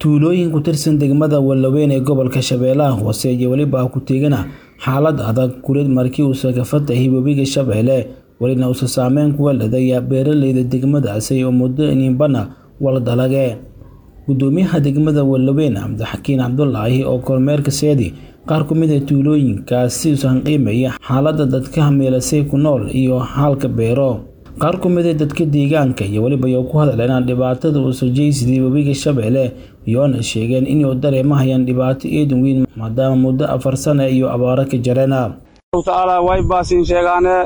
tuulooyin ku tirsan degmada Wallaweyn ee gobolka Shabeellaha Hoose iyo weliba ku teegana xaalad adag kuleed markii uu ka fatahay webiga Shabeelle welina uu saameyn ku leeyahay beeraleyda degmadaasi oo muddo inbana wala dalage gudoomiyaha degmada Wallaweyn Cabdixakiin Cabdullaahi oo kormeerka seedi qaar ku mid ah tuulooyinkaasi usan qiimeeya xaaladda dadka meelasay ku nool iyo xaalka beero qaar ku mid ah dadka deegaanka iyo weliba ay ku hadleen dhibaatada uu soo jeesidii webiga Shabeelle iyoona sheegeen inay dareemayaan dhibaato eedan weyn maadaama muddo afar sano iyo abaaro ka jareena taala way baasin sheegaane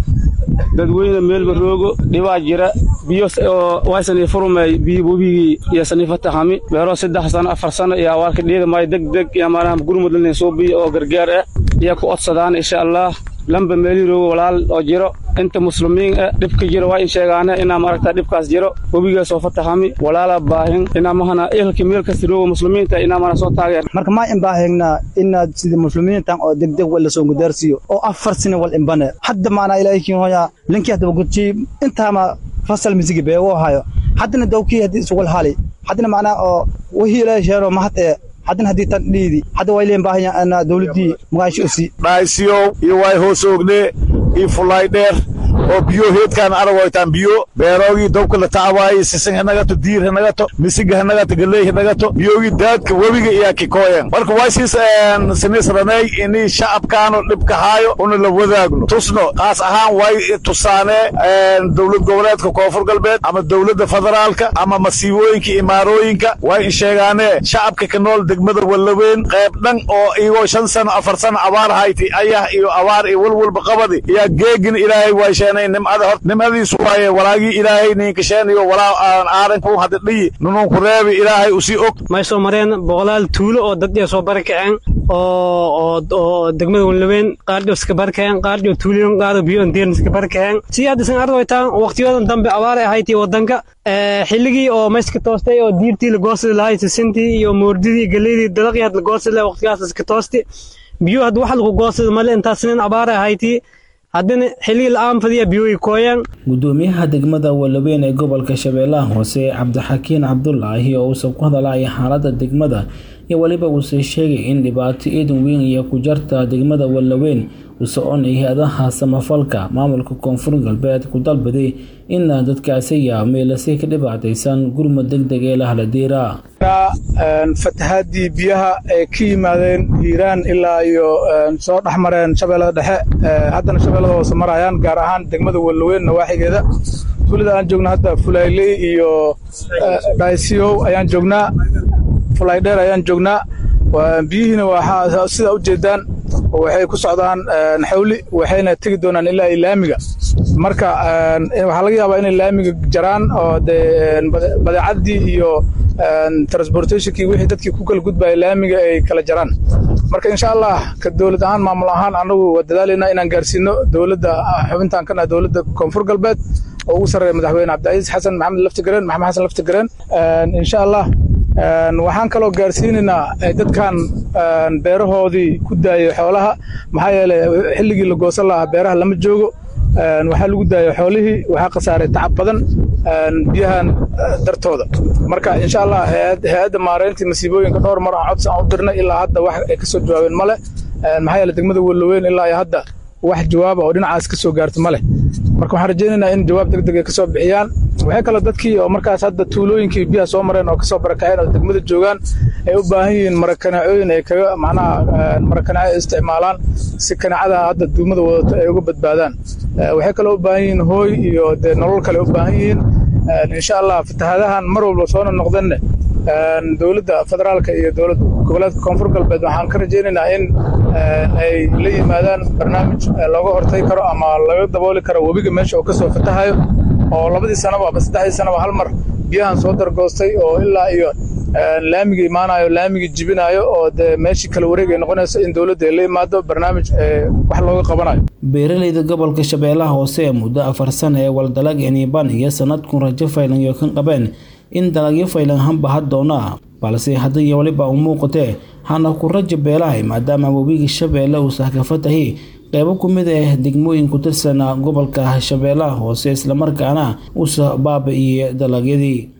dadweyne meelba roogo dhibaa jira biyo waysani furmay biyo webigii iyo sanifatahami beero saddex sano afar sano iyo awaarka dhiida maayo deg deg iyo maanaha gurmudlin soo biyo oo gargaar ah iyo ku odsadaan insha allah lamba meeli roogo walaal oo jiro inta muslimiin ah dhibka jiro waa in sheegaane inaa maaragta dhibkaas jiro webigaa soo fatahami walaala baahin inaa mahana ehelka meel kasta roogo muslimiinta inaa mana soo taageer marka ma imbaahegnaa inaad sida muslimiintan oo degdeg wal lasoo gudaarsiiyo oo afar sano wal imbane hadda maanaa ilaahikin hoya linkii haddaba gudjii intaama fasal misigi beego hayo haddana dawkii haddii isugal hali haddana macnaa oo wihii ilaahi sheero mahad ee haddana haddii tan dhiidi hadda waa ileen baahanya dawladdii magaasho osi dhaaysiyow iyo waay hoos oogne iyo fulaay dheer oo biyo heedkaan aragoytaan biyo beeroogii dobka la tacawaaye sisin hanagato diir hanagato misiga hanagato galey hanagato biyogii daadka webiga iyaa kikooyen marka way siis sinisranay ini shacabkaano dhibka haayo una la wadaagno tusno qaas ahaan way tusaanee dowlad goboleedka koonfur galbeed ama dowladda federaalka ama masiibooyinka imaarooyinka way in sheegaanee shacabka ka nool degmada wallaweyn qayb dhan oo iyagoo shan sano afar sano abaar hayti ayah iyo abaar iyo walwalba qabadi iyaa geegin ilaahay way nimcada hor nimcadiisu waaye walaagii ilaahay niinkasheeniyo walaa aan aaranku hadda dhiyi nununku reebi ilaahay usii og may soo mareen boqolaal tuulo oo dad soo barakaceen oo oo degmada wallaweyn qaarjo iska barakaceen qaarjo tuuliyon qaado biyo deern iska barakaceen si haddisan ardoytaan waqtiyadan dambe abaar ay ahayti wadanka xilligii oo mayska toostay oo diirtii la goosadi lahay sisintii iyo moordidii galeydii dalaqii had la goosadi lahay waqtigaas iska toosti biyo hadda wax lagu goosadi male intaas nin abaar ay ahayti haddana xilligii la-aan fadiya biyooyi kooyaan gudoomiyaha degmada wallaweyn ee gobolka shabeellaha hoose cabdixakiin cabdulaahi oo uusan ku hadalaya xaaladda degmada iyo weliba uuse sheegay in dhibaato eedan weyn iyo ku jarta degmada wallaweyn uu soconay hay-adaha samafalka maamulka koonfur galbeed ku dalbaday in dadkaasi yaa meelasay ka dhibaataysan gurmud deg deg ee lahaladiira fatahaadii biyaha ay ka yimaadeen hiiraan ilaa iyo soo dhex mareen shabeellada dhexe haddana shabeellada hoose marayaan gaar ahaan degmada wallaweyn nawaaxigeeda tuulada aan joogna hadda fulayley iyo dhaysiyow ayaan joognaa fulaydheer ayaan joognaa biyihiina waxaa sida u jeedaan waxay ku socdaan xawli waxayna tegi doonaan ilaa laamiga marka waxaa laga yaabaa inay laamiga jaraan oo dee badeecaddii iyo transportationkii wixii dadkii ku kala gudbaya laamiga ay kala jaraan marka insha allah ka dowlad ahaan maamul ahaan annagu waa dadaalaynaa inaan gaarsiino dowladda xubintaan kana dowladda koonfur galbeed oo ugu sarreeya madaxweyne cabdicasiis xasan maxamed laftigareen maxamed xasan laftigareen insha allah waxaan kaloo gaarsiinaynaa dadkan beerahoodii ku daayay xoolaha maxaa yeelay xilligii la goosan lahaa beeraha lama joogo waxaa lagu daayay xoolihii waxaa khasaaray tacab badan biyahan dartooda marka insha allah hay-adda maareyntii masiibooyinka dhowr mar aan codsi aan u dirnay ilaa hadda wax ay ka soo jawaabeen male maxaa yeelay degmada wallaweyn ilaa iyo hadda wax jawaaba oo dhinacaas ka soo gaarta male marka waxaan rajaynaynaa in jawaab deg deg ay ka soo bixiyaan waxay kaloo dadkii oo markaas hadda tuulooyinkii biyaha soo mareen oo kasoo barakaceen oo degmada joogaan ay u baahan yihiin marakanacooyin ay kaga macnaha marakanaco ay isticmaalaan si kanacada hadda duumada wadato ay uga badbaadaan waxay kaloo u baahan yihiin hooy iyo dee nolol kale u baahan yihiin insha allah fatahaadahan mar walba soona noqdanne dowladda federaalka iyo dowlad goboleedka koonfur galbeed waxaan ka rajaynaynaa in ay la yimaadaan barnaamij looga hortagi karo ama laga dabooli karo webiga meesha oo kasoo fatahayo oo labadii sanaba ama saddexdii sanaba hal mar biyahan soo dargoostay oo ilaa iyo laamiga imaanayo laamiga jibinayo oo dee meeshii kala wareeg ay noqonayso in dowladda ay la imaado barnaamij wax looga qabanayo beeraleyda gobolka shabeellaha hoose ee muddo afar sana ee waldalag eniban iyo sanadkun rajo faylan iyo kan qabeen in dalagyo faylan hanbaha doona balse haddaiyo weliba u muuqatee hana ku rajo beelahay maadaama webiga shabeelle uu sahkafatahi qeybo ku mid ah degmooyin ku tirsan gobolka shabeellaha hoose islamarkaana uusa baabi'iyey dalagyadii